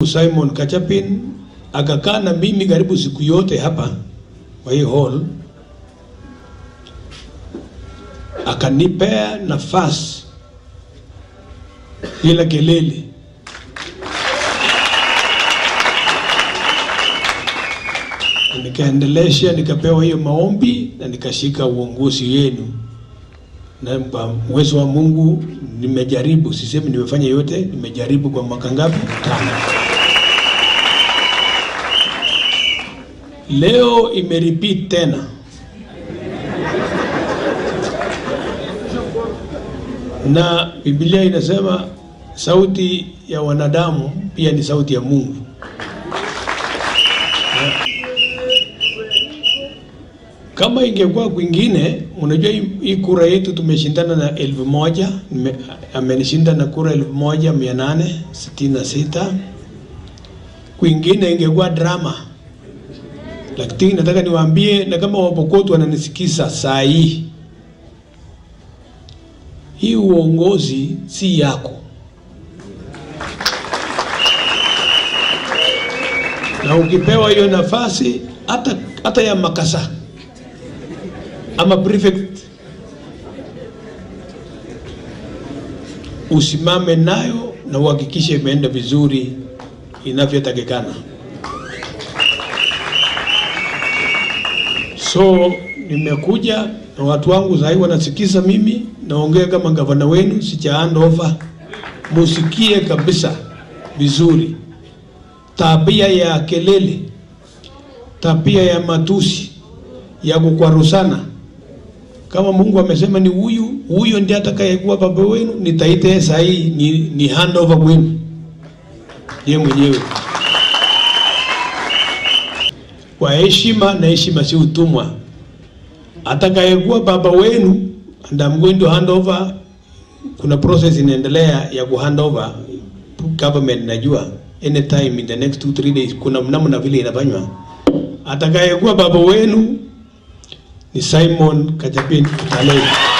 Simon Kachapin akakaa na mimi karibu siku yote hapa kwa hii hall, akanipea nafasi bila kelele. Nikaendelesha, nikapewa hiyo maombi na nikashika uongozi wenu, na kwa uwezo wa Mungu nimejaribu, sisemi nimefanya yote, nimejaribu kwa mwaka ngapi? Tano. Leo imerepeat tena na Biblia inasema sauti ya wanadamu pia ni sauti ya Mungu. Kama ingekuwa kwingine, unajua hii hii kura yetu tumeshindana na elfu moja nime- amenishinda na kura elfu moja mia nane sitini na sita kwingine ingekuwa drama, lakini nataka niwaambie, na kama Wapokot wananisikiza saa hii, hii uongozi si yako, na ukipewa hiyo nafasi hata hata ya makasa ama prefect usimame nayo na uhakikishe imeenda vizuri inavyotakikana. So nimekuja na watu wangu sahii wanasikiza mimi naongea kama gavana wenu, sicha hand over, musikie kabisa vizuri. Tabia ya kelele, tabia ya matusi, ya kukwarusana kama Mungu amesema ni huyu huyo ndiye atakayekuwa baba wenu, nitaita yeye saa hii ni, ni handover kwenu yeye mwenyewe kwa heshima, na heshima si utumwa. Atakayekuwa baba wenu and I'm going to hand over, kuna process inaendelea ya ku hand over government, najua anytime in the next two three days, kuna mnamna vile inafanywa. Atakayekuwa baba wenu ni Simon Kachapin Talei.